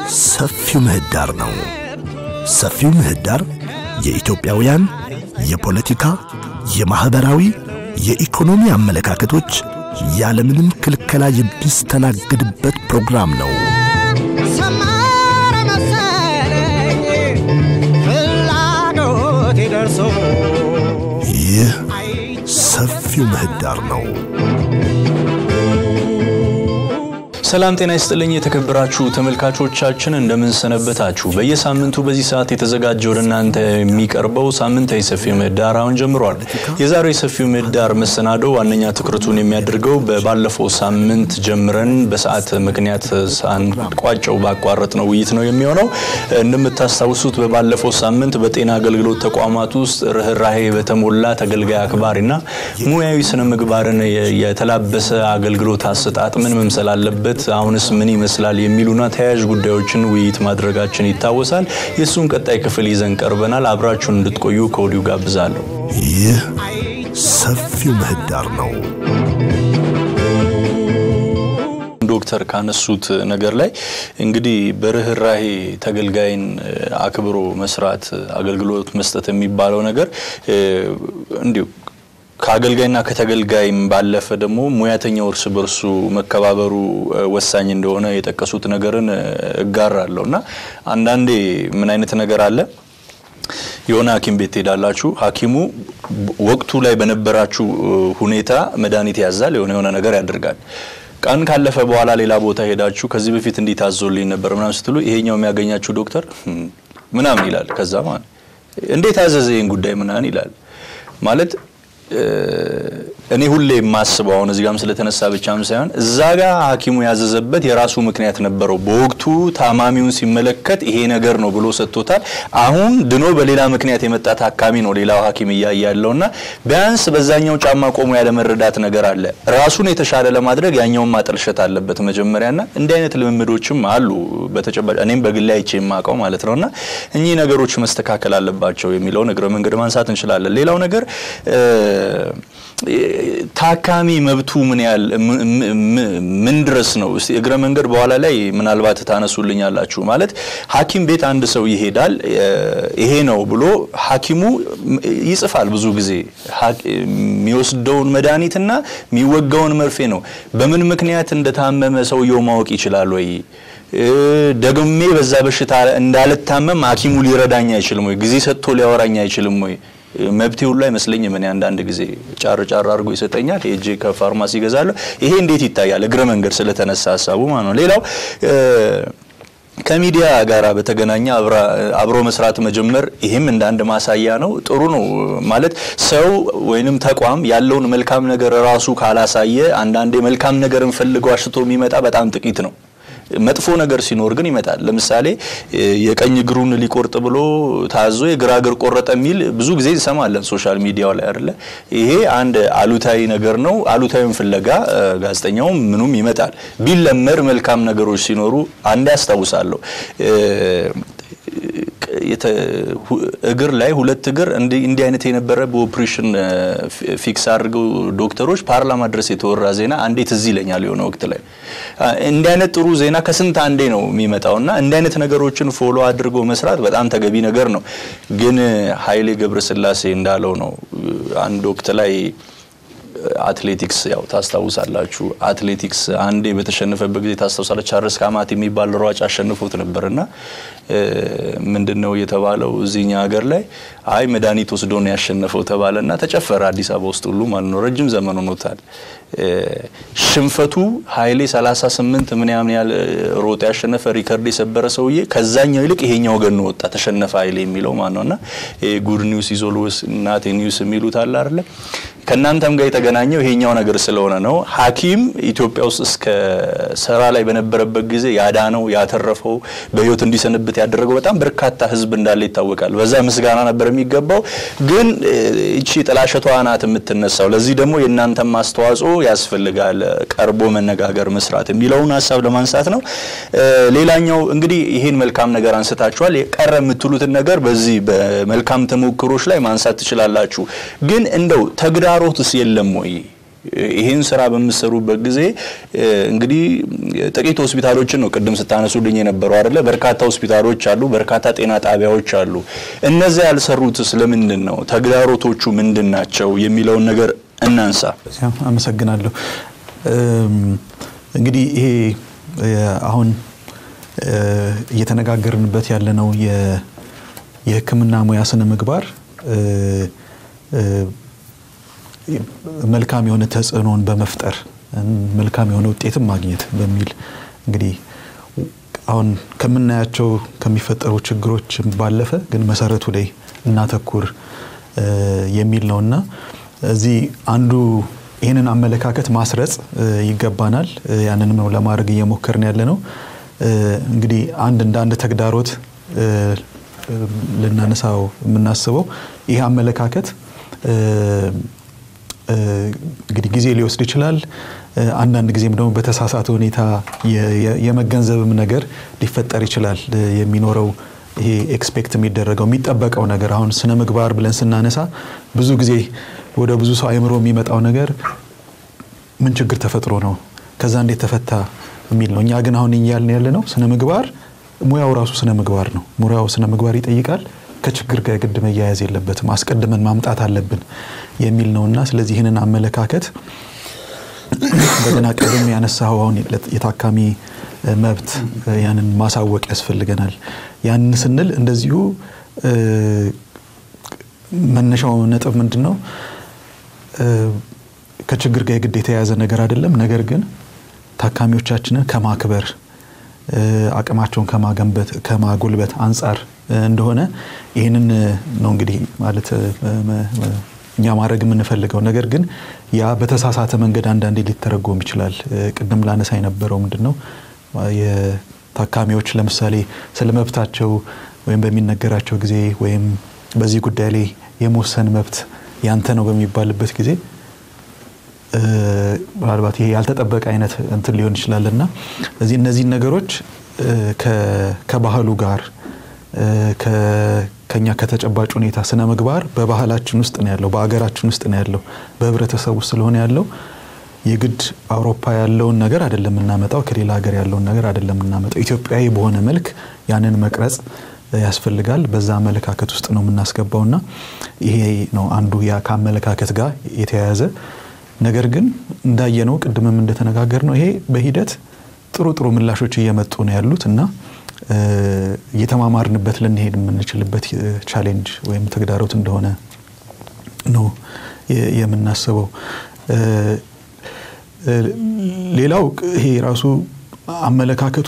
ሰፊው ምህዳር ነው። ሰፊው ምህዳር የኢትዮጵያውያን የፖለቲካ፣ የማኅበራዊ፣ የኢኮኖሚ አመለካከቶች ያለምንም ክልከላ የሚስተናግድበት ፕሮግራም ነው። ሰመረ መሰለኝ ፍላጎቴ ደርሶ ይህ ሰፊው ምህዳር ነው። ሰላም ጤና ይስጥልኝ የተከበራችሁ ተመልካቾቻችን እንደምንሰነበታችሁ። በየሳምንቱ በዚህ ሰዓት የተዘጋጀ ወደ እናንተ የሚቀርበው ሳምንታዊ ሰፊው ምህዳር አሁን ጀምሯል። የዛሬው የሰፊው ምህዳር መሰናዶ ዋነኛ ትኩረቱን የሚያደርገው በባለፈው ሳምንት ጀምረን በሰዓት ምክንያት ሳንቋጨው ባቋረጥ ነው ውይይት ነው የሚሆነው። እንደምታስታውሱት በባለፈው ሳምንት በጤና አገልግሎት ተቋማት ውስጥ ርኅራሄ በተሞላ ተገልጋይ አክባሪና ሙያዊ ስነ ምግባርን የተላበሰ አገልግሎት አሰጣጥ ምን መምሰል አለበት አሁንስ ምን ይመስላል የሚሉና ተያያዥ ጉዳዮችን ውይይት ማድረጋችን ይታወሳል። የእሱን ቀጣይ ክፍል ይዘን ቀርበናል። አብራችሁን እንድትቆዩ ከወዲሁ ጋብዛለሁ። ይህ ሰፊው ምህዳር ነው። ዶክተር ካነሱት ነገር ላይ እንግዲህ በርኅራሄ ተገልጋይን አክብሮ መስራት አገልግሎት መስጠት የሚባለው ነገር እንዲሁ ከአገልጋይና ከተገልጋይም ባለፈ ደግሞ ሙያተኛው እርስ በርሱ መከባበሩ ወሳኝ እንደሆነ የጠቀሱት ነገርን እጋራለሁ እና አንዳንዴ ምን አይነት ነገር አለ የሆነ ሐኪም ቤት ትሄዳላችሁ። ሐኪሙ ወቅቱ ላይ በነበራችሁ ሁኔታ መድኃኒት ያዛል፣ የሆነ የሆነ ነገር ያደርጋል። ቀን ካለፈ በኋላ ሌላ ቦታ ሄዳችሁ ከዚህ በፊት እንዲህ ታዞልኝ ነበር ምናምን ስትሉ ይሄኛው የሚያገኛችሁ ዶክተር ምናምን ይላል። ከዛ ማለት እንዴት አዘዘ ይህን ጉዳይ ምናምን ይላል ማለት እኔ ሁሌ የማስበው አሁን እዚህ ጋርም ስለተነሳ ብቻም ሳይሆን እዛ ጋር ሐኪሙ ያዘዘበት የራሱ ምክንያት ነበረው። በወቅቱ ታማሚውን ሲመለከት ይሄ ነገር ነው ብሎ ሰጥቶታል። አሁን ድኖ በሌላ ምክንያት የመጣ ታካሚ ነው ሌላው ሐኪም እያየ ያለውና ቢያንስ በዛኛው ጫማ ቆሞ ያለመረዳት ነገር አለ። ራሱን የተሻለ ለማድረግ ያኛውን ማጠልሸት አለበት መጀመሪያና እንዲህ አይነት ልምምዶችም አሉ በተጨባጭ እኔም በግሌ አይቼ የማውቀው ማለት ነውና እኚህ ነገሮች መስተካከል አለባቸው የሚለውን እግረ መንገድ ማንሳት እንችላለን። ሌላው ነገር ታካሚ መብቱ ምን ያህል ምን ድረስ ነው? እስቲ እግረ መንገድ በኋላ ላይ ምናልባት ታነሱልኛላችሁ። ማለት ሐኪም ቤት አንድ ሰው ይሄዳል። ይሄ ነው ብሎ ሐኪሙ ይጽፋል። ብዙ ጊዜ የሚወስደውን መድኃኒትና የሚወጋውን መርፌ ነው። በምን ምክንያት እንደታመመ ሰውየው ማወቅ ይችላል ወይ? ደግሜ በዛ በሽታ እንዳልታመም ሐኪሙ ሊረዳኝ አይችልም ወይ? ጊዜ ሰጥቶ ሊያወራኝ አይችልም ወይ? መብቴ ሁሉ አይመስለኝም። እኔ አንዳንድ ጊዜ ጫር ጫር አድርጎ ይሰጠኛል። ሄጄ ከፋርማሲ ይገዛለሁ። ይሄ እንዴት ይታያል? እግረ መንገድ ስለተነሳ ሀሳቡ ማለት ነው። ሌላው ከሚዲያ ጋር በተገናኘ አብሮ መስራት መጀመር ይህም እንደ አንድ ማሳያ ነው። ጥሩ ነው ማለት ሰው ወይንም ተቋም ያለውን መልካም ነገር ራሱ ካላሳየ አንዳንዴ መልካም ነገርን ፈልገው አሽቶ የሚመጣ በጣም ጥቂት ነው። መጥፎ ነገር ሲኖር ግን ይመጣል። ለምሳሌ የቀኝ እግሩን ሊቆርጥ ብሎ ታዞ የግራ እግር ቆረጠ የሚል ብዙ ጊዜ እንሰማለን ሶሻል ሚዲያው ላይ አይደለ? ይሄ አንድ አሉታዊ ነገር ነው። አሉታዊን ፍለጋ ጋዜጠኛውም ምኑም ይመጣል። ቢለመድ መልካም ነገሮች ሲኖሩ አንድ ያስታውሳለሁ እግር ላይ ሁለት እግር እንዲህ አይነት የነበረ በኦፕሬሽን ፊክስ አድርገው ዶክተሮች ፓርላማ ድረስ የተወራ ዜና አንዴ ትዝ ይለኛል። የሆነ ወቅት ላይ እንዲህ አይነት ጥሩ ዜና ከስንት አንዴ ነው የሚመጣው እና እንዲህ አይነት ነገሮችን ፎሎ አድርጎ መስራት በጣም ተገቢ ነገር ነው። ግን ኃይሌ ገብረስላሴ እንዳለው ነው አንድ ወቅት ላይ አትሌቲክስ ያው ታስታውሳላችሁ። አትሌቲክስ አንዴ በተሸነፈበት ጊዜ ታስታውሳለች። ቻርልስ ካማት የሚባል ሯጭ አሸንፎት ነበርና ምንድን ነው የተባለው እዚህኛ ሀገር ላይ አይ መድኃኒት ወስዶ ነው ያሸነፈው ተባለና ተጨፈረ አዲስ አበባ ውስጥ ሁሉ ማለት ነው። ረጅም ዘመን ሆኖታል። ሽንፈቱ ኃይሌ 38 ምን ያምን ያህል ሮጦ ያሸነፈ ሪከርድ የሰበረ ሰውዬ ከዛኛው ይልቅ ይሄኛው ገኖ ወጣ ተሸነፈ ኃይሌ የሚለው ማለት ነውና ጉድ ኒውስ ኢዝ ኦልዌይስ ናት ኒውስ የሚሉት አለ አይደለ? ከእናንተም ጋር የተገናኘው ይሄኛው ነገር ስለሆነ ነው። ሐኪም ኢትዮጵያ ውስጥ እስከ ስራ ላይ በነበረበት ጊዜ ያዳነው ያተረፈው በህይወት እንዲሰንብት ያደረገው በጣም በርካታ ህዝብ እንዳለ ይታወቃል። በዛ ምስጋና ነበር የሚገባው። ግን እቺ ጥላሸቷ ናት የምትነሳው። ለዚህ ደግሞ የእናንተም አስተዋጽኦ ያስፈልጋል። ቀርቦ መነጋገር፣ መስራት የሚለውን ሀሳብ ለማንሳት ነው። ሌላኛው እንግዲህ ይሄን መልካም ነገር አንስታችኋል። የቀረ የምትሉትን ነገር በዚህ በመልካም ተሞክሮች ላይ ማንሳት ትችላላችሁ። ግን እንደው ተግዳሮትስ የለም ወይ? ይህን ስራ በምሰሩበት ጊዜ እንግዲህ ጥቂት ሆስፒታሎችን ነው ቅድም ስታነሱልኝ የነበረው አይደለ? በርካታ ሆስፒታሎች አሉ፣ በርካታ ጤና ጣቢያዎች አሉ። እነዚያ ያልሰሩት ስለምንድን ነው? ተግዳሮቶቹ ምንድን ናቸው የሚለውን ነገር እናንሳ። አመሰግናለሁ። እንግዲህ ይሄ አሁን እየተነጋገርንበት ያለነው የሕክምና ሙያ ስነ ምግባር መልካም የሆነ ተጽዕኖን በመፍጠር መልካም የሆነ ውጤትም ማግኘት በሚል እንግዲህ አሁን ከምናያቸው ከሚፈጠሩ ችግሮች ባለፈ ግን መሰረቱ ላይ እናተኩር የሚል ነው እና እዚህ አንዱ ይህንን አመለካከት ማስረጽ ይገባናል። ያንንም ነው ለማድረግ እየሞከርን ያለ ነው። እንግዲህ አንድ እንደ አንድ ተግዳሮት ልናነሳው የምናስበው ይህ አመለካከት እንግዲህ ጊዜ ሊወስድ ይችላል። አንዳንድ ጊዜም ደግሞ በተሳሳተ ሁኔታ የመገንዘብም ነገር ሊፈጠር ይችላል። የሚኖረው ይሄ ኤክስፔክት የሚደረገው የሚጠበቀው ነገር አሁን ስነ ምግባር ብለን ስናነሳ ብዙ ጊዜ ወደ ብዙ ሰው አይምሮ የሚመጣው ነገር ምን ችግር ተፈጥሮ ነው ከዛ እንዴት ተፈታ የሚል ነው። እኛ ግን አሁን እያልን ያለ ነው ስነ ምግባር ሙያው ራሱ ስነ ምግባር ነው። ሙያው ስነ ምግባር ይጠይቃል። ከችግር ጋር ግድ መያያዝ የለበትም። አስቀድመን ማምጣት አለብን የሚል ነውና ስለዚህ ይህንን አመለካከት እንደገና ቀደም ያነሳው አሁን የታካሚ መብት ያንን ማሳወቅ ያስፈልገናል። ያንን ስንል እንደዚሁ መነሻው ነጥብ ምንድን ነው? ከችግር ጋር የግድ የተያያዘ ነገር አይደለም። ነገር ግን ታካሚዎቻችንን ከማክበር አቅማቸውን ከማገንበት ከማጎልበት አንጻር እንደሆነ ይህንን ነው እንግዲህ ማለት እኛ ማድረግ የምንፈልገው ነገር ግን ያ በተሳሳተ መንገድ አንዳንዴ ሊተረጎም ይችላል። ቅድም ላነሳ የነበረው ምንድን ነው የታካሚዎች ለምሳሌ ስለ መብታቸው ወይም በሚነገራቸው ጊዜ ወይም በዚህ ጉዳይ ላይ የመወሰን መብት ያንተ ነው በሚባልበት ጊዜ ምናልባት ይሄ ያልተጠበቀ አይነት እንትን ሊሆን ይችላል እና እዚህ እነዚህን ነገሮች ከባህሉ ጋር ከኛ ከተጨባጭ ሁኔታ ስነ ምግባር በባህላችን ውስጥ ነው ያለው፣ በአገራችን ውስጥ ነው ያለው፣ በህብረተሰብ ውስጥ ስለሆነ ያለው የግድ አውሮፓ ያለውን ነገር አይደለም የምናመጣው፣ ከሌላ ሀገር ያለውን ነገር አይደለም የምናመጣው። ኢትዮጵያዊ በሆነ መልክ ያንን መቅረጽ ያስፈልጋል። በዛ አመለካከት ውስጥ ነው የምናስገባውና ይሄ ነው አንዱ ያ ከአመለካከት ጋር የተያያዘ ነገር ግን እንዳየነው ቅድምም እንደተነጋገር ነው ይሄ በሂደት ጥሩ ጥሩ ምላሾች እየመጡ ነው ያሉት እና እየተማማርንበት ልንሄድ የምንችልበት ቻሌንጅ ወይም ተግዳሮት እንደሆነ ነው የምናስበው። ሌላው ይሄ ራሱ አመለካከቱ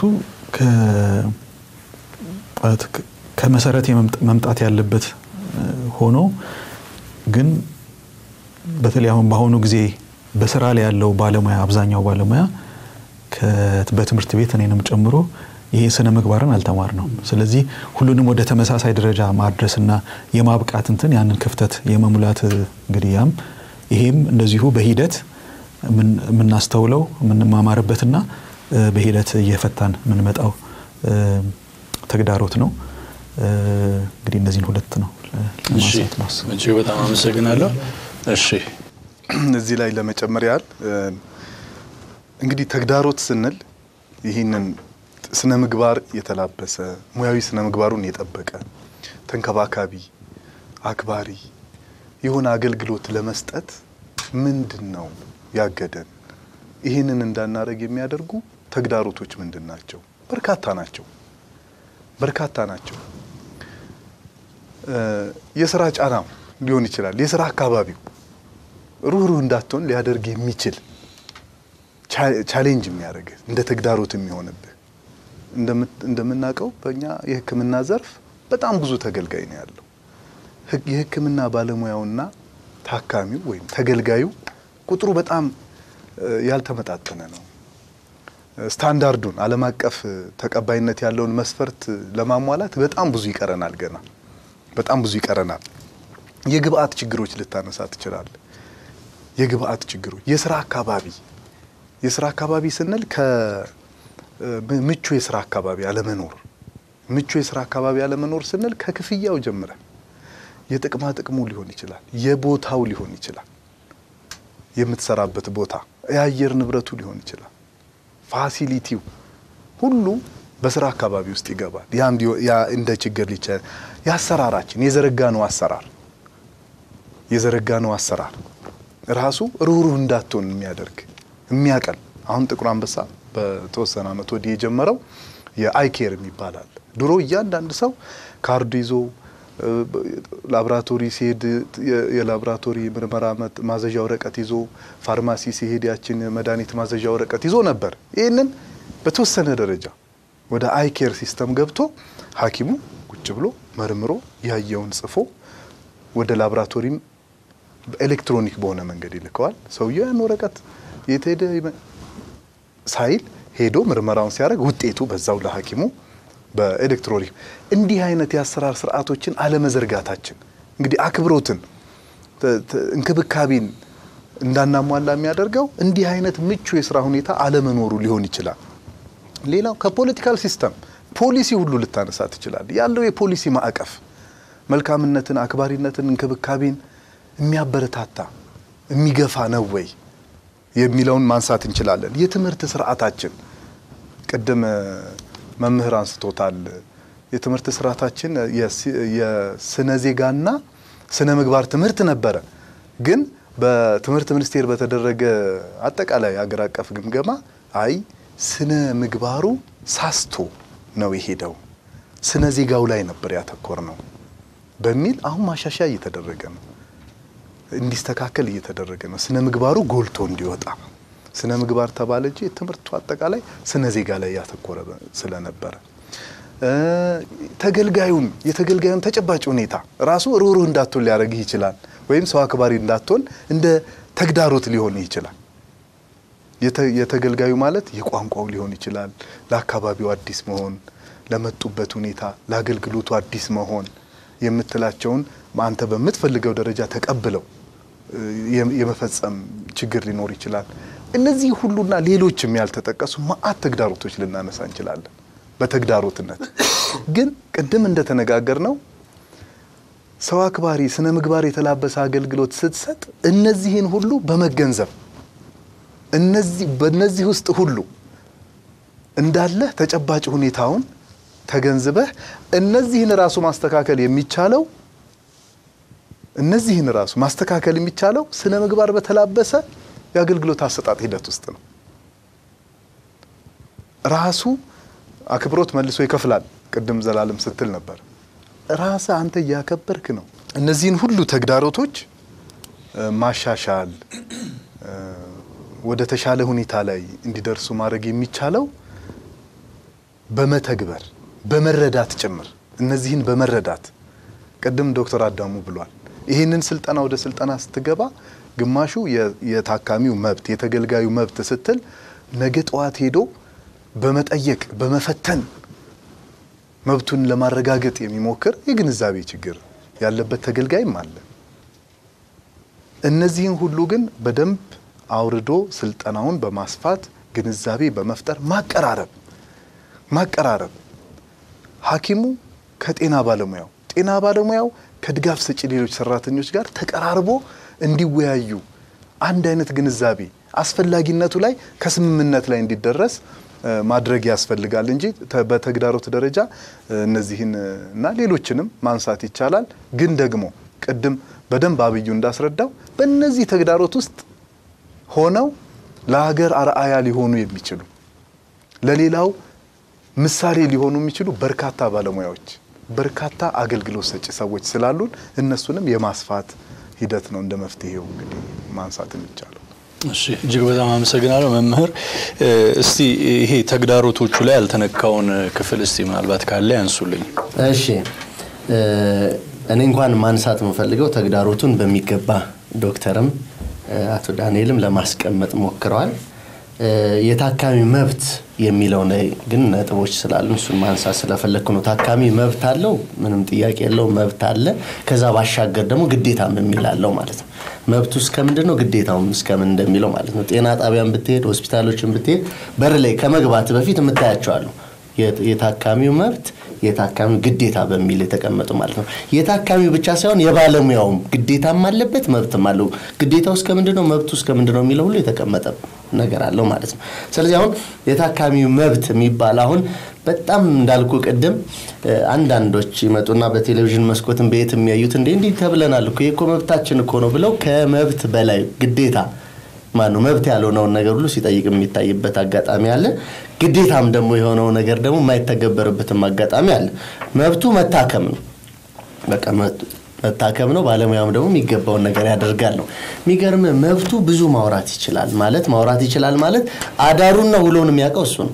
ከመሰረት መምጣት ያለበት ሆኖ ግን በተለይ አሁን በአሁኑ ጊዜ በስራ ላይ ያለው ባለሙያ አብዛኛው ባለሙያ በትምህርት ቤት እኔንም ጨምሮ ይሄ ስነ ምግባርን አልተማር ነው። ስለዚህ ሁሉንም ወደ ተመሳሳይ ደረጃ ማድረስና የማብቃት እንትን ያንን ክፍተት የመሙላት እንግዲህ ያም ይሄም እንደዚሁ በሂደት የምናስተውለው የምንማማርበትና በሂደት እየፈታን የምንመጣው ተግዳሮት ነው። እንግዲህ እነዚህን ሁለት ነው ለማንሳት ማስብ። እጅግ በጣም አመሰግናለሁ። እሺ እዚህ ላይ ለመጨመር ያህል እንግዲህ ተግዳሮት ስንል ይህንን ስነ ምግባር የተላበሰ ሙያዊ ስነ ምግባሩን የጠበቀ ተንከባካቢ፣ አክባሪ የሆነ አገልግሎት ለመስጠት ምንድን ነው ያገደን? ይህንን እንዳናደርግ የሚያደርጉ ተግዳሮቶች ምንድን ናቸው? በርካታ ናቸው። በርካታ ናቸው። የስራ ጫናው ሊሆን ይችላል። የስራ አካባቢው ሩህሩህ እንዳትሆን ሊያደርግ የሚችል ቻሌንጅ የሚያደርግ እንደ ተግዳሮት የሚሆንብህ እንደምናውቀው በእኛ የሕክምና ዘርፍ በጣም ብዙ ተገልጋይ ነው ያለው። የሕክምና ባለሙያውና ታካሚው ወይም ተገልጋዩ ቁጥሩ በጣም ያልተመጣጠነ ነው። ስታንዳርዱን ዓለም አቀፍ ተቀባይነት ያለውን መስፈርት ለማሟላት በጣም ብዙ ይቀረናል። ገና በጣም ብዙ ይቀረናል። የግብአት ችግሮች ልታነሳ ትችላል። የግብአት ችግሮች፣ የስራ አካባቢ የስራ አካባቢ ስንል ከምቹ የስራ አካባቢ አለመኖር ምቹ የስራ አካባቢ አለመኖር ስንል ከክፍያው ጀምረን የጥቅማ ጥቅሙ ሊሆን ይችላል፣ የቦታው ሊሆን ይችላል። የምትሰራበት ቦታ፣ የአየር ንብረቱ ሊሆን ይችላል፣ ፋሲሊቲው ሁሉ በስራ አካባቢ ውስጥ ይገባል። ያ እንዲ- ያ እንደ ችግር ሊቸ የአሰራራችን የዘረጋነው አሰራር የዘረጋነው አሰራር ራሱ ሩህሩህ እንዳትሆን የሚያደርግ የሚያቀል አሁን ጥቁር አንበሳ በተወሰነ ዓመት ወዲህ የጀመረው የአይኬር የሚባላል ድሮ እያንዳንድ ሰው ካርድ ይዞ እ፣ በ- ላቦራቶሪ ሲሄድ የ- የላቦራቶሪ ምርመራ መት- ማዘዣ ወረቀት ይዞ ፋርማሲ ሲሄድ ያችን መድኃኒት ማዘዣ ወረቀት ይዞ ነበር። ይህንን በተወሰነ ደረጃ ወደ አይኬር ሲስተም ገብቶ ሐኪሙ ቁጭ ብሎ መርምሮ ያየውን ጽፎ ወደ ላቦራቶሪም ኤሌክትሮኒክ በሆነ መንገድ ይልከዋል። ሰውየው ያን ወረቀት የት ሄደ ይመ- ሳይል ሄዶ ምርመራውን ሲያደርግ ውጤቱ በዛው ለሐኪሙ በኤሌክትሮኒክ እንዲህ አይነት የአሰራር ስርዓቶችን አለመዘርጋታችን እንግዲህ አክብሮትን ተ- ተ- እንክብካቤን እንዳናሟላ የሚያደርገው እንዲህ አይነት ምቹ የስራ ሁኔታ አለመኖሩ ሊሆን ይችላል። ሌላው ከፖለቲካል ሲስተም ፖሊሲ ሁሉ ልታነሳ ትችላል። ያለው የፖሊሲ ማዕቀፍ መልካምነትን፣ አክባሪነትን፣ እንክብካቤን የሚያበረታታ የሚገፋ ነው ወይ የሚለውን ማንሳት እንችላለን። የትምህርት ስርዓታችን ቅድም እ፣ መምህር አንስቶታል። የትምህርት ስርዓታችን የሲ- የስነ ዜጋና ስነ ምግባር ትምህርት ነበረ። ግን በትምህርት ሚኒስቴር በተደረገ አጠቃላይ አገር አቀፍ ግምገማ አይ ስነ ምግባሩ ሳስቶ ነው የሄደው፣ ስነ ዜጋው ላይ ነበር ያተኮር ነው በሚል አሁን ማሻሻያ እየተደረገ ነው እንዲስተካከል እየተደረገ ነው። ስነ ምግባሩ ጎልቶ እንዲወጣ ስነ ምግባር ተባለ እንጂ ትምህርቱ አጠቃላይ ስነ ዜጋ ላይ ያተኮረ ስለነበረ እ፣ ተገልጋዩን የተገልጋዩን ተጨባጭ ሁኔታ ራሱ ሩህሩህ እንዳትሆን ሊያደርግህ ይችላል። ወይም ሰው አክባሪ እንዳትሆን እንደ ተግዳሮት ሊሆን ይችላል። የተ- የተገልጋዩ ማለት የቋንቋው ሊሆን ይችላል። ለአካባቢው አዲስ መሆን፣ ለመጡበት ሁኔታ፣ ለአገልግሎቱ አዲስ መሆን የምትላቸውን አንተ በምትፈልገው ደረጃ ተቀብለው እ፣ የ- የመፈጸም ችግር ሊኖር ይችላል። እነዚህ ሁሉና ሌሎችም ያልተጠቀሱ መዓት ተግዳሮቶች ልናነሳ እንችላለን። በተግዳሮትነት ግን ቅድም እንደተነጋገር ነው ሰው አክባሪ ስነ ምግባር የተላበሰ አገልግሎት ስትሰጥ እነዚህን ሁሉ በመገንዘብ እነዚህ በእነዚህ ውስጥ ሁሉ እንዳለ ተጨባጭ ሁኔታውን ተገንዝበህ እነዚህን ራሱ ማስተካከል የሚቻለው እነዚህን ራሱ ማስተካከል የሚቻለው ስነ ምግባር በተላበሰ የአገልግሎት አሰጣጥ ሂደት ውስጥ ነው። ራሱ አክብሮት መልሶ ይከፍላል። ቅድም ዘላለም ስትል ነበር። ራስህ አንተ እያከበርክ ነው። እነዚህን ሁሉ ተግዳሮቶች እ፣ ማሻሻል እ፣ ወደ ተሻለ ሁኔታ ላይ እንዲደርሱ ማድረግ የሚቻለው በመተግበር በመረዳት ጭምር እነዚህን በመረዳት ቅድም ዶክተር አዳሙ ብሏል። ይህንን ስልጠና ወደ ስልጠና ስትገባ ግማሹ የ- የታካሚው መብት የተገልጋዩ መብት ስትል ነገ ጠዋት ሄዶ በመጠየቅ በመፈተን መብቱን ለማረጋገጥ የሚሞክር የግንዛቤ ችግር ያለበት ተገልጋይም አለ። እነዚህን ሁሉ ግን በደንብ አውርዶ ስልጠናውን በማስፋት ግንዛቤ በመፍጠር ማቀራረብ ማቀራረብ ሐኪሙ ከጤና ባለሙያው ጤና ባለሙያው ከድጋፍ ሰጪ ሌሎች ሰራተኞች ጋር ተቀራርቦ እንዲወያዩ አንድ አይነት ግንዛቤ አስፈላጊነቱ ላይ ከስምምነት ላይ እንዲደረስ እ፣ ማድረግ ያስፈልጋል እንጂ ተ- በተግዳሮት ደረጃ እ፣ እነዚህን እ፣ እና ሌሎችንም ማንሳት ይቻላል። ግን ደግሞ ቅድም በደንብ አብዩ እንዳስረዳው በእነዚህ ተግዳሮት ውስጥ ሆነው ለሀገር አርአያ ሊሆኑ የሚችሉ ለሌላው ምሳሌ ሊሆኑ የሚችሉ በርካታ ባለሙያዎች በርካታ አገልግሎት ሰጪ ሰዎች ስላሉን እነሱንም የማስፋት ሂደት ነው እንደ መፍትሄው እንግዲህ ማንሳት የሚቻለው። እሺ እጅግ በጣም አመሰግናለሁ መምህር። እ፣ እስቲ ይሄ ተግዳሮቶቹ ላይ ያልተነካውን ክፍል እስቲ ምናልባት ካለ ያንሱልኝ። እሺ እ፣ እኔ እንኳን ማንሳት የምፈልገው ተግዳሮቱን በሚገባ ዶክተርም እ፣ አቶ ዳንኤልም ለማስቀመጥ ሞክረዋል። እ፣ የታካሚ መብት የሚለው ላይ ግን ነጥቦች ስላሉ እሱን ማንሳት ስለፈለግኩ ነው። ታካሚ መብት አለው፣ ምንም ጥያቄ የለው፣ መብት አለ። ከዛ ባሻገር ደግሞ ግዴታም የሚላለው ማለት ነው። መብቱ እስከምንድን ነው፣ ግዴታውም እስከምን እንደሚለው ማለት ነው። ጤና ጣቢያን ብትሄድ፣ ሆስፒታሎችን ብትሄድ በር ላይ ከመግባት በፊት የምታያቸው አሉ። የት- የታካሚው መብት የታካሚው ግዴታ በሚል የተቀመጡ ማለት ነው። የታካሚው ብቻ ሳይሆን የባለሙያውም ግዴታም አለበት መብትም አለው። ግዴታው እስከ ምንድን ነው፣ መብቱ እስከ ምንድን ነው የሚለው ሁሉ የተቀመጠ ነገር አለው ማለት ነው። ስለዚህ አሁን የታካሚው መብት የሚባል አሁን በጣም እንዳልኩ ቅድም አንዳንዶች ይመጡና በቴሌቪዥን መስኮትን በየት የሚያዩት እንዴ እንዲህ ተብለናል እኮ ይህ እኮ መብታችን እኮ ነው ብለው ከመብት በላይ ግዴታ ማነው መብት ያልሆነውን ነገር ሁሉ ሲጠይቅ የሚታይበት አጋጣሚ አለ። ግዴታም ደግሞ የሆነው ነገር ደግሞ የማይተገበርበትም አጋጣሚ አለ። መብቱ መታከም ነው። በቃ መታከም ነው። ባለሙያም ደግሞ የሚገባውን ነገር ያደርጋል ነው። የሚገርም መብቱ ብዙ ማውራት ይችላል ማለት ማውራት ይችላል ማለት አዳሩና ውሎውን የሚያውቀው እሱ ነው።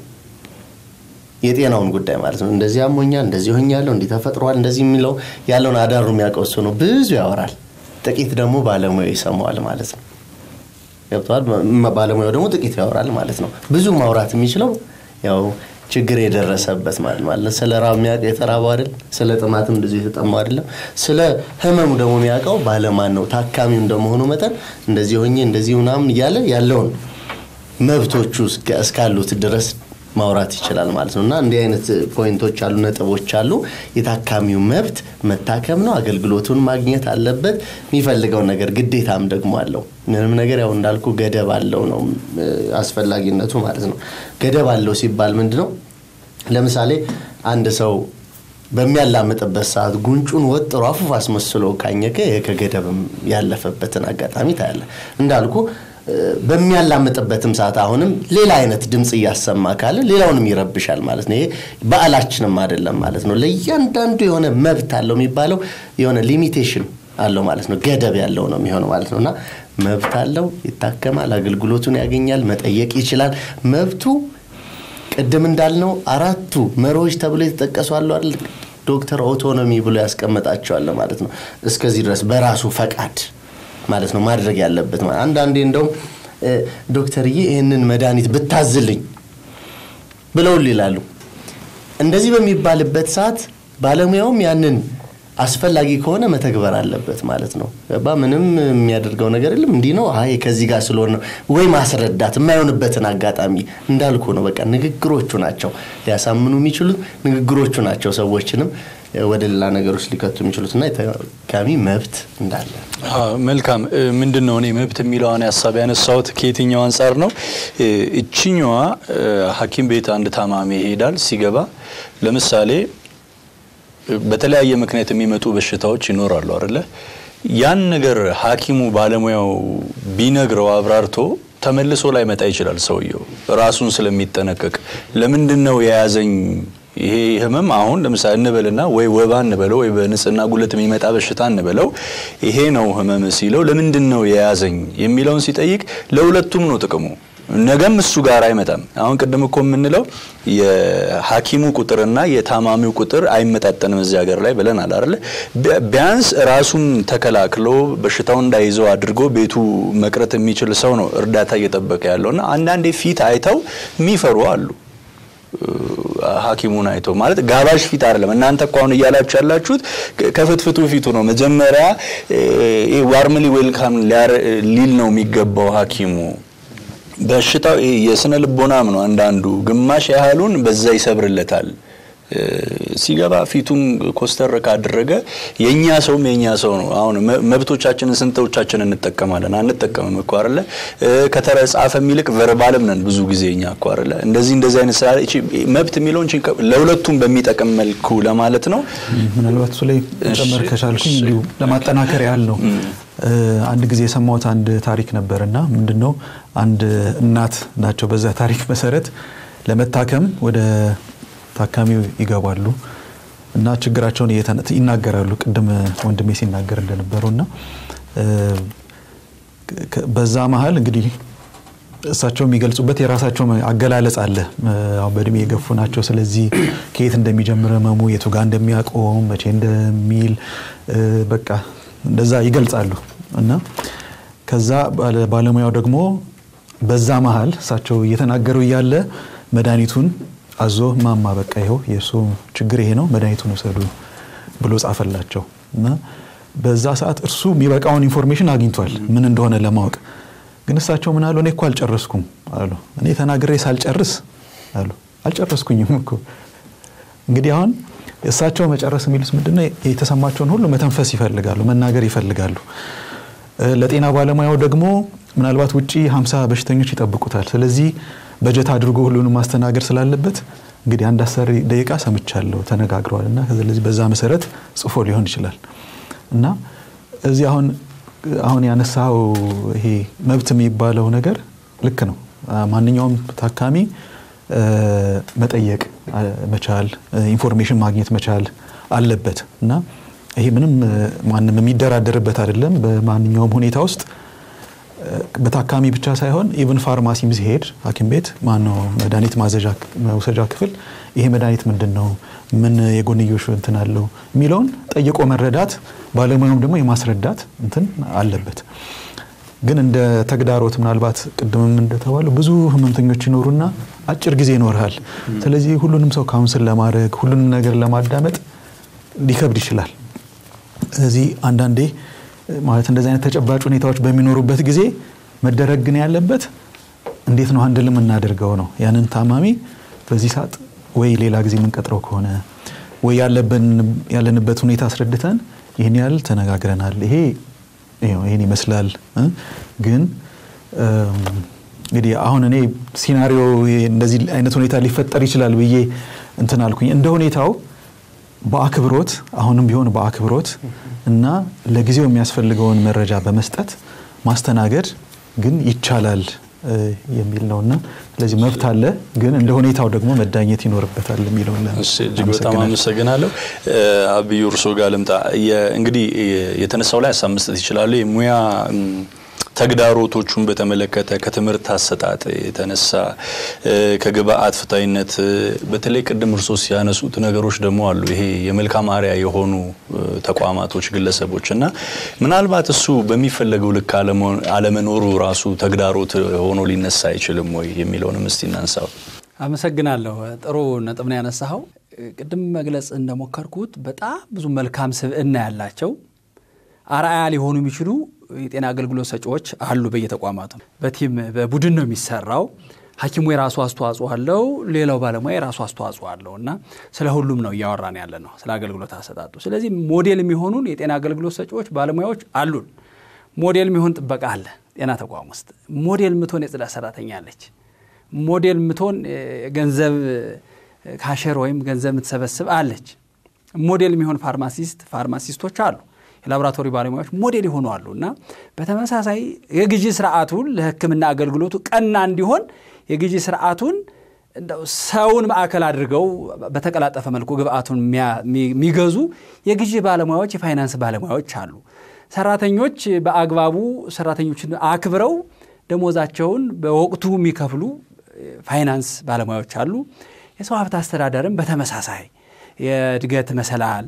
የጤናውን ጉዳይ ማለት ነው። እንደዚህ አሞኛል፣ እንደዚህ ሆኛለሁ፣ እንዲህ ተፈጥሯል፣ እንደዚህ የሚለው ያለውን አዳሩ የሚያውቀው እሱ ነው። ብዙ ያወራል፣ ጥቂት ደግሞ ባለሙያው ይሰማዋል ማለት ነው። ገብተዋል። ባለሙያው ደግሞ ጥቂት ያወራል ማለት ነው። ብዙ ማውራት የሚችለው ያው ችግር የደረሰበት ማለት ማለት ስለ ራብ የሚያውቅ የተራበው አይደል፣ ስለ ጥማትም እንደዚሁ የተጠማው አይደለም። ስለ ህመሙ ደግሞ የሚያውቀው ባለማን ነው። ታካሚው እንደመሆኑ መጠን እንደዚህ ሆኜ እንደዚህ ምናምን እያለ ያለውን መብቶቹ እስካሉት ድረስ ማውራት ይችላል ማለት ነው። እና እንዲህ አይነት ፖይንቶች አሉ፣ ነጥቦች አሉ። የታካሚው መብት መታከም ነው። አገልግሎቱን ማግኘት አለበት። የሚፈልገውን ነገር ግዴታም ደግሞ አለው። ምንም ነገር ያው እንዳልኩ ገደብ አለው ነው አስፈላጊነቱ ማለት ነው። ገደብ አለው ሲባል ምንድ ነው? ለምሳሌ አንድ ሰው በሚያላምጥበት ሰዓት ጉንጩን ወጥሮ አፉፍ አስመስሎ ካኘከ ከገደብም ያለፈበትን አጋጣሚ ታያለ። እንዳልኩ በሚያላምጥበትም ሰዓት አሁንም ሌላ አይነት ድምፅ እያሰማ ካለ ሌላውንም ይረብሻል ማለት ነው። ይሄ በዓላችንም አይደለም ማለት ነው። ለእያንዳንዱ የሆነ መብት አለው የሚባለው የሆነ ሊሚቴሽን አለው ማለት ነው። ገደብ ያለው ነው የሚሆነው ማለት ነው እና መብት አለው፣ ይታከማል፣ አገልግሎቱን ያገኛል፣ መጠየቅ ይችላል። መብቱ ቅድም እንዳልነው አራቱ መሪዎች ተብሎ የተጠቀሱ አሉ አይደል? ዶክተር ኦቶኖሚ ብሎ ያስቀመጣቸዋል ማለት ነው። እስከዚህ ድረስ በራሱ ፈቃድ ማለት ነው ማድረግ ያለበት ማለት አንዳንዴ እንደውም ዶክተርዬ ይህንን መድኃኒት ብታዝልኝ ብለውል ይላሉ። እንደዚህ በሚባልበት ሰዓት ባለሙያውም ያንን አስፈላጊ ከሆነ መተግበር አለበት ማለት ነው። ገባ? ምንም የሚያደርገው ነገር የለም። እንዲህ ነው፣ አይ ከዚህ ጋር ስለሆነ ነው ወይ ማስረዳት የማይሆንበትን አጋጣሚ እንዳልኩ ነው። በቃ ንግግሮቹ ናቸው ሊያሳምኑ የሚችሉት ንግግሮቹ ናቸው ሰዎችንም ወደ ሌላ ነገሮች ሊከቱ የሚችሉት እና የተካሚ መብት እንዳለ መልካም ምንድን ነው እኔ መብት የሚለውን ሀሳብ ያነሳሁት ከየትኛው አንጻር ነው እችኛዋ ሀኪም ቤት አንድ ታማሚ ይሄዳል ሲገባ ለምሳሌ በተለያየ ምክንያት የሚመጡ በሽታዎች ይኖራሉ አይደለ ያን ነገር ሀኪሙ ባለሙያው ቢነግረው አብራርቶ ተመልሶ ላይ መጣ ይችላል ሰውየው ራሱን ስለሚጠነቀቅ ለምንድን ነው የያዘኝ ይሄ ህመም አሁን ለምሳሌ እንበልና ወይ ወባ እንበለው ወይ በንጽህና ጉለት የሚመጣ በሽታ እንበለው ይሄ ነው ህመም ሲለው ለምንድን ነው የያዘኝ የሚለውን ሲጠይቅ ለሁለቱም ነው ጥቅሙ ነገም እሱ ጋር አይመጣም አሁን ቅድም እኮ የምንለው የሐኪሙ ቁጥርና የታማሚው ቁጥር አይመጣጠንም እዚህ ሀገር ላይ ብለናል አይደለ ቢያንስ ራሱን ተከላክሎ በሽታው እንዳይዘው አድርጎ ቤቱ መቅረት የሚችል ሰው ነው እርዳታ እየጠበቀ ያለውና አንዳንዴ ፊት አይተው የሚፈሩ አሉ ሐኪሙን አይቶ ማለት ጋባዥ ፊት አይደለም። እናንተ እኮ አሁን እያላችሁ ያላችሁት ከፍትፍቱ ፊቱ ነው። መጀመሪያ ዋርምሊ ዌልካም ሊል ነው የሚገባው ሐኪሙ። በሽታው የስነ ልቦናም ነው። አንዳንዱ ግማሽ ያህሉን በዛ ይሰብርለታል። ሲገባ ፊቱን ኮስተር ካደረገ የኛ ሰውም የኛ ሰው ነው። አሁን መብቶቻችንን ስንቶቻችን እንጠቀማለን? አንጠቀምም እኮ አይደለ? ከተጻፈም ይልቅ ቨርባልም ነን ብዙ ጊዜ እኛ እኮ አይደለ? እንደዚህ እንደዚህ አይነት ስራ መብት የሚለውን ለሁለቱም በሚጠቅም መልኩ ለማለት ነው። ምናልባት እሱ ላይ መጨመር ከቻልኩኝ እንዲሁ ለማጠናከር ያህል ነው። አንድ ጊዜ የሰማሁት አንድ ታሪክ ነበርና ምንድን ነው አንድ እናት ናቸው። በዛ ታሪክ መሰረት ለመታከም ወደ ታካሚው ይገባሉ እና ችግራቸውን ይናገራሉ። ቅድም ወንድሜ ሲናገር እንደነበረው እና በዛ መሀል እንግዲህ እሳቸው የሚገልጹበት የራሳቸው አገላለጽ አለ። በእድሜ የገፉ ናቸው። ስለዚህ ከየት እንደሚጀምር ህመሙ የቱ ጋር እንደሚያቆም መቼ እንደሚል በቃ እንደዛ ይገልጻሉ እና ከዛ ባለሙያው ደግሞ በዛ መሀል እሳቸው እየተናገሩ እያለ መድኃኒቱን አዞ ማማ በቃ ይኸው የእሱ ችግር ይሄ ነው መድኃኒቱን ውሰዱ ብሎ ጻፈላቸው እና በዛ ሰዓት እርሱ የሚበቃውን ኢንፎርሜሽን አግኝቷል ምን እንደሆነ ለማወቅ ግን እሳቸው ምን አሉ እኔ እኮ አልጨረስኩም አሉ እኔ ተናግሬ ሳልጨርስ አሉ አልጨረስኩኝም እኮ እንግዲህ አሁን እሳቸው መጨረስ የሚሉት ምንድነው? የተሰማቸውን ሁሉ መተንፈስ ይፈልጋሉ፣ መናገር ይፈልጋሉ። ለጤና ባለሙያው ደግሞ ምናልባት ውጪ 50 በሽተኞች ይጠብቁታል። ስለዚህ በጀት አድርጎ ሁሉንም ማስተናገድ ስላለበት እንግዲህ አንድ አስር ደቂቃ ሰምቻለሁ ተነጋግረዋል እና ስለዚህ በዛ መሰረት ጽፎ ሊሆን ይችላል እና እዚህ አሁን አሁን ያነሳው ይሄ መብት የሚባለው ነገር ልክ ነው። ማንኛውም ታካሚ መጠየቅ መቻል፣ ኢንፎርሜሽን ማግኘት መቻል አለበት እና ይሄ ምንም ማንም የሚደራደርበት አይደለም። በማንኛውም ሁኔታ ውስጥ በታካሚ ብቻ ሳይሆን ኢቨን ፋርማሲም ሲሄድ ሐኪም ቤት ማነው መድኃኒት ማዘዣ መውሰጃ ክፍል ይሄ መድኃኒት ምንድን ነው፣ ምን የጎንዮሽ እንትን አለው የሚለውን ጠይቆ መረዳት፣ ባለሙያውም ደግሞ የማስረዳት እንትን አለበት። ግን እንደ ተግዳሮት ምናልባት ቅድምም እንደተባለው ብዙ ህመምተኞች ይኖሩና አጭር ጊዜ ይኖርሃል። ስለዚህ ሁሉንም ሰው ካውንስል ለማድረግ ሁሉንም ነገር ለማዳመጥ ሊከብድ ይችላል። ስለዚህ አንዳንዴ ማለት እንደዚህ አይነት ተጨባጭ ሁኔታዎች በሚኖሩበት ጊዜ መደረግ ግን ያለበት እንዴት ነው አንድል የምናደርገው ነው። ያንን ታማሚ በዚህ ሰዓት ወይ ሌላ ጊዜ የምንቀጥረው ከሆነ ወይ ያለንበት ሁኔታ አስረድተን ይህን ያህል ተነጋግረናል፣ ይሄ ይህን ይመስላል። ግን እንግዲህ አሁን እኔ ሲናሪዮ እንደዚህ አይነት ሁኔታ ሊፈጠር ይችላል ብዬ እንትን አልኩኝ። እንደ ሁኔታው በአክብሮት አሁንም ቢሆን በአክብሮት እና ለጊዜው የሚያስፈልገውን መረጃ በመስጠት ማስተናገድ ግን ይቻላል የሚል ነውና ስለዚህ መብት አለ፣ ግን እንደ ሁኔታው ደግሞ መዳኘት ይኖርበታል የሚለውን እጅግ በጣም አመሰግናለሁ። አብዩ እርሶ ጋር ልምጣ። እንግዲህ የተነሳው ላይ ሀሳብ መስጠት ይችላሉ። የሙያ ተግዳሮቶቹን በተመለከተ ከትምህርት አሰጣጥ የተነሳ ከግብአት ፍታይነት በተለይ ቅድም እርሶ ሲያነሱት ነገሮች ደግሞ አሉ። ይሄ የመልካም አርአያ የሆኑ ተቋማቶች፣ ግለሰቦች እና ምናልባት እሱ በሚፈለገው ልክ አለመኖሩ ራሱ ተግዳሮት ሆኖ ሊነሳ አይችልም ወይ የሚለውንም እስቲ እናንሳው። አመሰግናለሁ። ጥሩ ነጥብ ነው ያነሳኸው። ቅድም መግለጽ እንደሞከርኩት በጣም ብዙ መልካም ስብዕና ያላቸው አርአያ ሊሆኑ የሚችሉ የጤና አገልግሎት ሰጪዎች አሉ በየተቋማቱ። በቲም በቡድን ነው የሚሰራው። ሐኪሙ የራሱ አስተዋጽኦ አለው፣ ሌላው ባለሙያ የራሱ አስተዋጽኦ አለው እና ስለ ሁሉም ነው እያወራን ያለ ነው፣ ስለ አገልግሎት አሰጣጡ። ስለዚህ ሞዴል የሚሆኑን የጤና አገልግሎት ሰጪዎች ባለሙያዎች አሉን። ሞዴል የሚሆን ጥበቃ አለ ጤና ተቋም ውስጥ። ሞዴል ምትሆን የጽዳት ሰራተኛ አለች። ሞዴል ምትሆን ገንዘብ ካሸር ወይም ገንዘብ የምትሰበስብ አለች። ሞዴል የሚሆን ፋርማሲስት ፋርማሲስቶች አሉ። የላቦራቶሪ ባለሙያዎች ሞዴል የሆኑ አሉ እና በተመሳሳይ የግዢ ስርዓቱን ለሕክምና አገልግሎቱ ቀና እንዲሆን የግዢ ስርዓቱን ሰውን ማዕከል አድርገው በተቀላጠፈ መልኩ ግብአቱን የሚገዙ የግዢ ባለሙያዎች፣ የፋይናንስ ባለሙያዎች አሉ። ሰራተኞች በአግባቡ ሰራተኞችን አክብረው ደሞዛቸውን በወቅቱ የሚከፍሉ ፋይናንስ ባለሙያዎች አሉ። የሰው ሀብት አስተዳደርም በተመሳሳይ የእድገት መሰላል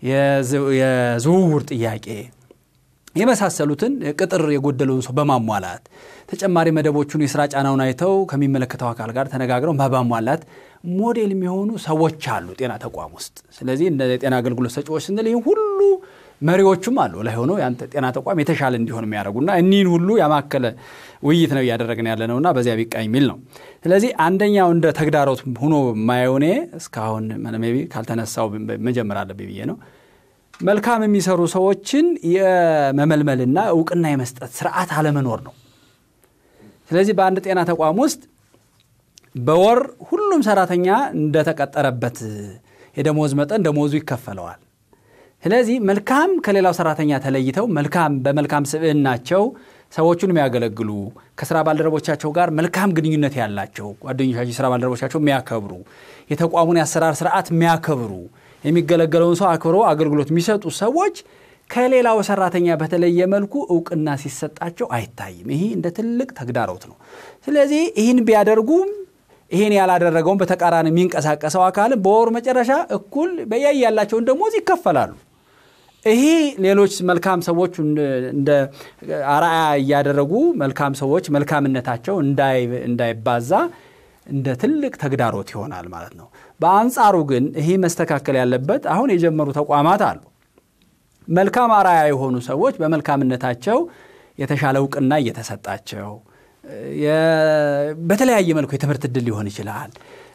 የዝውውር ጥያቄ የመሳሰሉትን ቅጥር የጎደለውን ሰው በማሟላት ተጨማሪ መደቦቹን የስራ ጫናውን አይተው ከሚመለከተው አካል ጋር ተነጋግረው በማሟላት ሞዴል የሚሆኑ ሰዎች አሉ ጤና ተቋም ውስጥ። ስለዚህ እንደ ጤና አገልግሎት ሰጪዎች ስንል ይህ ሁሉ መሪዎቹም አሉ ላይ ሆነው ያንተ ጤና ተቋም የተሻለ እንዲሆን የሚያደርጉና እኒህን ሁሉ ያማከለ ውይይት ነው እያደረግን ያለ ነውና በዚያ ቢቃኝ የሚል ነው። ስለዚህ አንደኛው እንደ ተግዳሮት ሆኖ ማየው እኔ እስካሁን ቢ ካልተነሳው መጀመር አለብኝ ብዬ ነው መልካም የሚሰሩ ሰዎችን የመመልመልና እውቅና የመስጠት ስርዓት አለመኖር ነው። ስለዚህ በአንድ ጤና ተቋም ውስጥ በወር ሁሉም ሰራተኛ እንደተቀጠረበት የደሞዝ መጠን ደሞዙ ይከፈለዋል። ስለዚህ መልካም ከሌላው ሰራተኛ ተለይተው መልካም በመልካም ስብዕናቸው ሰዎቹን የሚያገለግሉ ከስራ ባልደረቦቻቸው ጋር መልካም ግንኙነት ያላቸው ጓደኞቻቸው፣ የስራ ባልደረቦቻቸው የሚያከብሩ የተቋሙን የአሰራር ስርዓት የሚያከብሩ የሚገለገለውን ሰው አክብሮ አገልግሎት የሚሰጡ ሰዎች ከሌላው ሰራተኛ በተለየ መልኩ እውቅና ሲሰጣቸው አይታይም። ይሄ እንደ ትልቅ ተግዳሮት ነው። ስለዚህ ይህን ቢያደርጉም ይህን ያላደረገውን በተቃራኒ የሚንቀሳቀሰው አካልም በወሩ መጨረሻ እኩል በያይ ያላቸውን ደሞዝ ይከፈላሉ። ይሄ ሌሎች መልካም ሰዎች እንደ አርአያ እያደረጉ መልካም ሰዎች መልካምነታቸው እንዳይባዛ እንደ ትልቅ ተግዳሮት ይሆናል ማለት ነው። በአንጻሩ ግን ይሄ መስተካከል ያለበት አሁን የጀመሩ ተቋማት አሉ። መልካም አርአያ የሆኑ ሰዎች በመልካምነታቸው የተሻለ እውቅና እየተሰጣቸው በተለያየ መልኩ የትምህርት እድል ሊሆን ይችላል።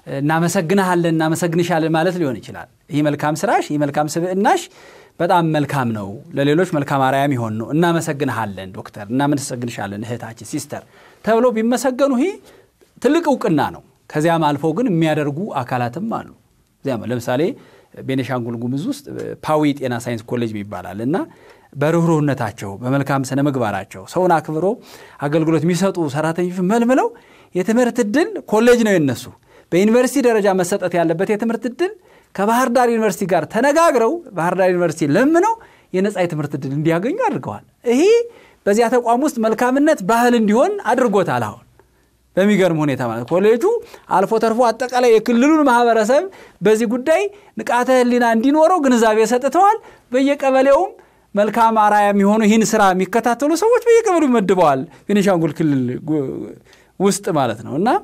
እናመሰግንሃለን እናመሰግንሻለን ማለት ሊሆን ይችላል። ይህ መልካም ስራሽ፣ ይህ መልካም ስብዕናሽ በጣም መልካም ነው፣ ለሌሎች መልካም አርአያ የሚሆን ነው። እናመሰግንሃለን ዶክተር፣ እናመሰግንሻለን እህታችን፣ ሲስተር ተብለው ቢመሰገኑ ይህ ትልቅ እውቅና ነው። ከዚያም አልፈው ግን የሚያደርጉ አካላትም አሉ። እዚያም ለምሳሌ ቤኒሻንጉል ጉሙዝ ውስጥ ፓዊ ጤና ሳይንስ ኮሌጅ ይባላል እና በርኅሩህነታቸው በመልካም ስነ ምግባራቸው ሰውን አክብሮ አገልግሎት የሚሰጡ ሰራተኞች መልምለው የትምህርት እድል ኮሌጅ ነው የነሱ በዩኒቨርሲቲ ደረጃ መሰጠት ያለበት የትምህርት እድል ከባህር ዳር ዩኒቨርሲቲ ጋር ተነጋግረው ባህር ዳር ዩኒቨርሲቲ ለምነው የነፃ የትምህርት እድል እንዲያገኙ አድርገዋል። ይሄ በዚያ ተቋም ውስጥ መልካምነት ባህል እንዲሆን አድርጎታል። አሁን በሚገርም ሁኔታ ማለት ኮሌጁ አልፎ ተርፎ አጠቃላይ የክልሉን ማህበረሰብ በዚህ ጉዳይ ንቃተ ሕሊና እንዲኖረው ግንዛቤ ሰጥተዋል። በየቀበሌውም መልካም አርአያ የሚሆኑ ይህን ስራ የሚከታተሉ ሰዎች በየቀበሌው መድበዋል። ቤኒሻንጉል ክልል ውስጥ ማለት ነው እና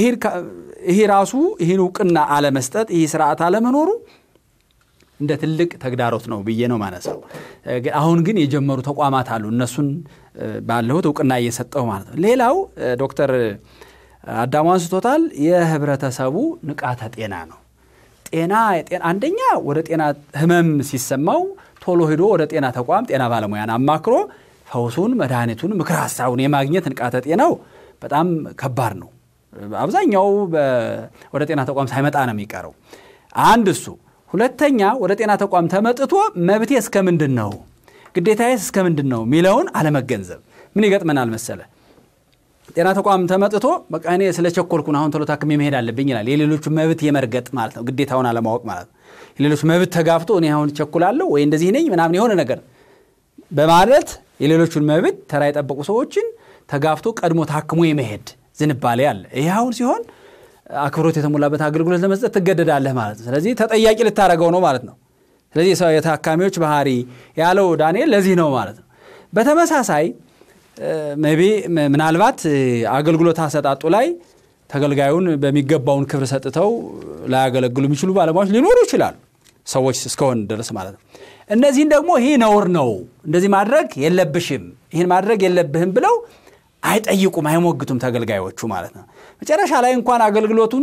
ይሄ ራሱ ይህን እውቅና አለመስጠት ይህ ስርዓት አለመኖሩ እንደ ትልቅ ተግዳሮት ነው ብዬ ነው ማነሳው። አሁን ግን የጀመሩ ተቋማት አሉ። እነሱን ባለሁት እውቅና እየሰጠው ማለት ነው። ሌላው ዶክተር አዳሙ አንስቶታል። የህብረተሰቡ ንቃተ ጤና ነው። ጤና አንደኛ ወደ ጤና ህመም ሲሰማው ቶሎ ሄዶ ወደ ጤና ተቋም ጤና ባለሙያን አማክሮ ፈውሱን፣ መድኃኒቱን፣ ምክር ሀሳቡን የማግኘት ንቃተ ጤናው በጣም ከባድ ነው። አብዛኛው ወደ ጤና ተቋም ሳይመጣ ነው የሚቀረው። አንድ እሱ። ሁለተኛ ወደ ጤና ተቋም ተመጥቶ መብቴ እስከ ምንድን ነው ግዴታዬስ እስከ ምንድን ነው የሚለውን አለመገንዘብ ምን ይገጥመናል መሰለ ጤና ተቋም ተመጥቶ በቃ እኔ ስለ ቸኮልኩን አሁን ቶሎ ታክሜ መሄድ አለብኝ ይላል። የሌሎቹ መብት የመርገጥ ማለት ነው፣ ግዴታውን አለማወቅ ማለት ነው። የሌሎች መብት ተጋፍቶ እኔ አሁን ቸኩላለሁ ወይ እንደዚህ ነኝ ምናምን የሆነ ነገር በማለት የሌሎቹን መብት ተራ የጠበቁ ሰዎችን ተጋፍቶ ቀድሞ ታክሞ የመሄድ ዝንባሌ አለ። ይህ አሁን ሲሆን አክብሮት የተሞላበት አገልግሎት ለመስጠት ትገደዳለህ ማለት ነው። ስለዚህ ተጠያቂ ልታደረገው ነው ማለት ነው። ስለዚህ የታካሚዎች ባህሪ ያለው ዳንኤል ለዚህ ነው ማለት ነው። በተመሳሳይ ሜቢ ምናልባት አገልግሎት አሰጣጡ ላይ ተገልጋዩን በሚገባውን ክብር ሰጥተው ላያገለግሉ የሚችሉ ባለሙያዎች ሊኖሩ ይችላሉ፣ ሰዎች እስከሆን ድረስ ማለት ነው። እነዚህን ደግሞ ይህ ነውር ነው፣ እንደዚህ ማድረግ የለብሽም፣ ይህን ማድረግ የለብህም ብለው አይጠይቁም፣ አይሞግቱም ተገልጋዮቹ ማለት ነው። መጨረሻ ላይ እንኳን አገልግሎቱን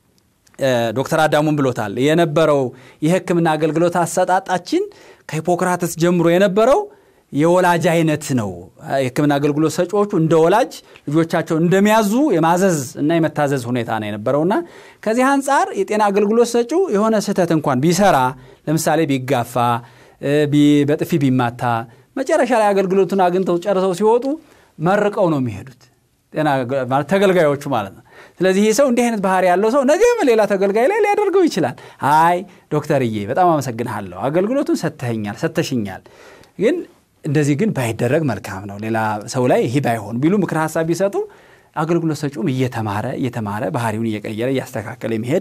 ዶክተር አዳሙን ብሎታል። የነበረው የሕክምና አገልግሎት አሰጣጣችን ከሂፖክራተስ ጀምሮ የነበረው የወላጅ አይነት ነው። የሕክምና አገልግሎት ሰጪዎቹ እንደ ወላጅ ልጆቻቸው እንደሚያዙ የማዘዝ እና የመታዘዝ ሁኔታ ነው የነበረውና ከዚህ አንጻር የጤና አገልግሎት ሰጪው የሆነ ስህተት እንኳን ቢሰራ ለምሳሌ ቢጋፋ፣ በጥፊ ቢማታ መጨረሻ ላይ አገልግሎቱን አግኝተው ጨርሰው ሲወጡ መርቀው ነው የሚሄዱት ተገልጋዮቹ ማለት ነው። ስለዚህ ይህ ሰው እንዲህ አይነት ባህሪ ያለው ሰው ነገም ሌላ ተገልጋይ ላይ ሊያደርገው ይችላል። አይ ዶክተርዬ በጣም አመሰግንሃለሁ፣ አገልግሎቱን ሰጥተኸኛል፣ ሰጥተሽኛል ግን እንደዚህ ግን ባይደረግ መልካም ነው፣ ሌላ ሰው ላይ ይህ ባይሆን ቢሉ ምክር ሀሳብ ቢሰጡ አገልግሎት ሰጪውም እየተማረ እየተማረ ባህሪውን እየቀየረ እያስተካከለ የሚሄድ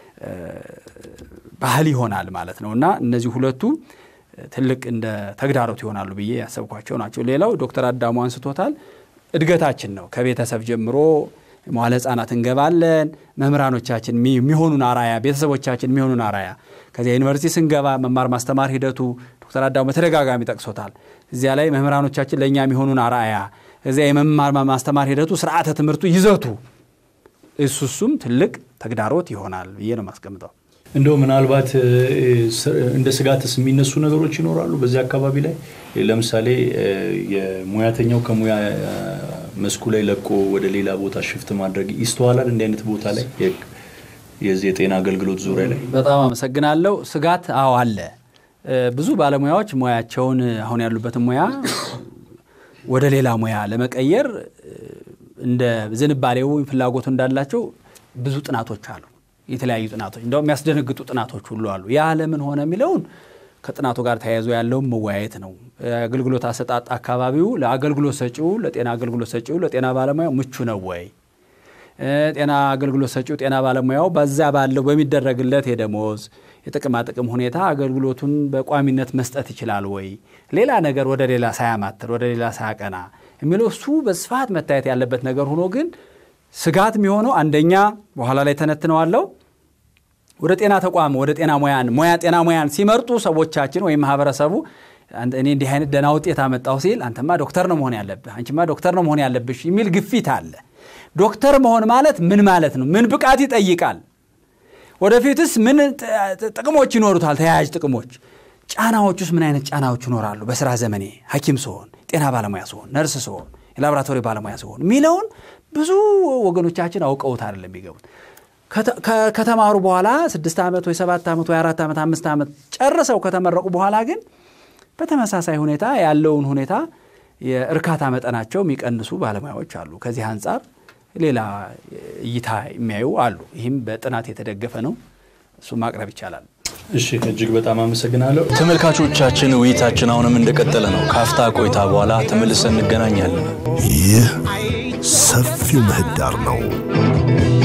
ባህል ይሆናል ማለት ነው እና እነዚህ ሁለቱ ትልቅ እንደ ተግዳሮት ይሆናሉ ብዬ ያሰብኳቸው ናቸው። ሌላው ዶክተር አዳሙ አንስቶታል። እድገታችን ነው። ከቤተሰብ ጀምሮ መዋለ ሕፃናት እንገባለን። መምህራኖቻችን የሚሆኑን አራያ፣ ቤተሰቦቻችን የሚሆኑን አራያ ከዚያ ዩኒቨርሲቲ ስንገባ መማር ማስተማር ሂደቱ ዶክተር አዳሙ በተደጋጋሚ ጠቅሶታል። እዚያ ላይ መምህራኖቻችን ለእኛ የሚሆኑን አርአያ፣ እዚያ የመማር ማስተማር ሂደቱ ስርዓተ ትምህርቱ ይዘቱ እሱ እሱም ትልቅ ተግዳሮት ይሆናል ብዬ ነው የማስቀምጠው። እንደው ምናልባት እንደ ስጋትስ የሚነሱ ነገሮች ይኖራሉ በዚህ አካባቢ ላይ ለምሳሌ የሙያተኛው ከሙያ መስኩ ላይ ለቆ ወደ ሌላ ቦታ ሽፍት ማድረግ ይስተዋላል። እንዲህ አይነት ቦታ ላይ የዚህ የጤና አገልግሎት ዙሪያ ላይ በጣም አመሰግናለሁ። ስጋት አዎ አለ። ብዙ ባለሙያዎች ሙያቸውን አሁን ያሉበትን ሙያ ወደ ሌላ ሙያ ለመቀየር እንደ ዝንባሌው ፍላጎቱ እንዳላቸው ብዙ ጥናቶች አሉ። የተለያዩ ጥናቶች እንደው የሚያስደነግጡ ጥናቶች ሁሉ አሉ። ያ ለምን ሆነ የሚለውን ከጥናቱ ጋር ተያይዞ ያለውን መወያየት ነው። አገልግሎት አሰጣጥ አካባቢው ለአገልግሎት ሰጪው ለጤና አገልግሎት ሰጪው ለጤና ባለሙያው ምቹ ነው ወይ? ጤና አገልግሎት ሰጪው ጤና ባለሙያው በዛ ባለው በሚደረግለት የደሞዝ የጥቅማ ጥቅም ሁኔታ አገልግሎቱን በቋሚነት መስጠት ይችላል ወይ? ሌላ ነገር ወደ ሌላ ሳያማትር ወደ ሌላ ሳያቀና የሚለው እሱ በስፋት መታየት ያለበት ነገር ሆኖ ግን ስጋት የሚሆነው አንደኛ በኋላ ላይ ተነትነዋለው ወደ ጤና ተቋም ወደ ጤና ሙያን ሙያ ጤና ሙያን ሲመርጡ ሰዎቻችን ወይም ማህበረሰቡ እኔ እንዲህ አይነት ደህና ውጤት አመጣሁ ሲል አንተማ ዶክተር ነው መሆን ያለብህ፣ አንቺማ ዶክተር ነው መሆን ያለብሽ የሚል ግፊት አለ። ዶክተር መሆን ማለት ምን ማለት ነው? ምን ብቃት ይጠይቃል? ወደፊትስ ምን ጥ- ጥቅሞች ይኖሩታል? ተያያዥ ጥቅሞች፣ ጫናዎች ውስጥ ምን አይነት ጫናዎች ይኖራሉ? በስራ ዘመኔ ሐኪም ስሆን፣ ጤና ባለሙያ ስሆን፣ ነርስ ስሆን፣ የላቦራቶሪ ባለሙያ ስሆን የሚለውን ብዙ ወገኖቻችን አውቀውት አይደለም የሚገቡት። ከተ- ከ- ከተማሩ በኋላ ስድስት ዓመት ወይ ሰባት ዓመት ወይ አራት ዓመት አምስት ዓመት ጨርሰው ከተመረቁ በኋላ ግን በተመሳሳይ ሁኔታ ያለውን ሁኔታ የእርካታ መጠናቸው የሚቀንሱ ባለሙያዎች አሉ። ከዚህ አንጻር ሌላ እይታ የሚያዩ አሉ። ይህም በጥናት የተደገፈ ነው። እሱ ማቅረብ ይቻላል። እሺ እጅግ በጣም አመሰግናለሁ። ተመልካቾቻችን ውይይታችን አሁንም እንደቀጠለ ነው። ካፍታ ቆይታ በኋላ ተመልሰን እንገናኛለን። ይህ ሰፊው ምህዳር ነው።